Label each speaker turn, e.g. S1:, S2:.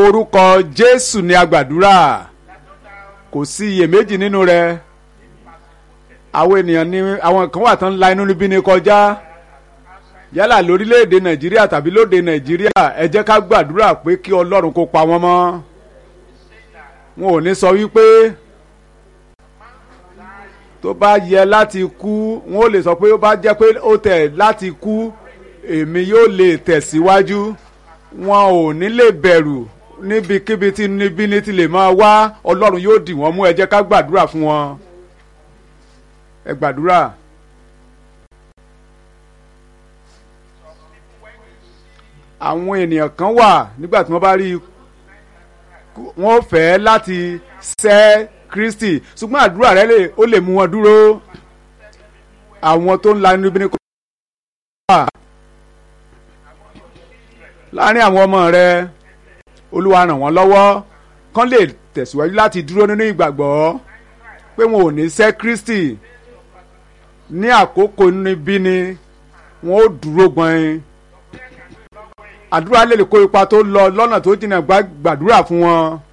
S1: orúkọ jésù ni a gbàdúrà kò sí iyèméjì nínú rẹ̀ àwọn ènìyàn ní àwọn kan wà tán la inú níbí ni kọjá yálà lórílẹ̀‐èdè nàìjíríà tàbí lóde nàìjíríà ẹ jẹ́ ká gbàdúrà pé kí ọlọ́run kó pa wọ́n mọ́ wọn ò ní sọ wípé tó bá yẹ láti kú wọn ò lè sọ pé ó bá jẹ́ pé ó tẹ̀ láti kú èmi yóò lè tẹ̀síwájú wọn ò ní lè bẹ̀rù níbikíbi tí níbí ní ti lè máa wá ọlọ́run yóò dì wọ́n mú ẹ jẹ́ ká gbàdúrà fún wọn ẹ gbàdúrà. àwọn ènìyàn kan wà nígbà tí wọ́n bá rí wọ́n fẹ́ láti sẹ́ Kristi ṣùgbọ́n àdúrà rẹ ó lè mú wọn dúró àwọn tó ń la inú ibi ní kò wà láàrin àwọn ọmọ rẹ Olúwa ràn wọ́n lọ́wọ́ kán lè tẹ̀síwájú láti dúró nínú ìgbàgbọ́ pé wọn ò ní sẹ́ Kristi ní àkókò níbí ni wọn ó dúró gbọ̀n àdúrà lè kó ipa tó lọ lọ́nà tó jìnnà gbàdúrà fún wọn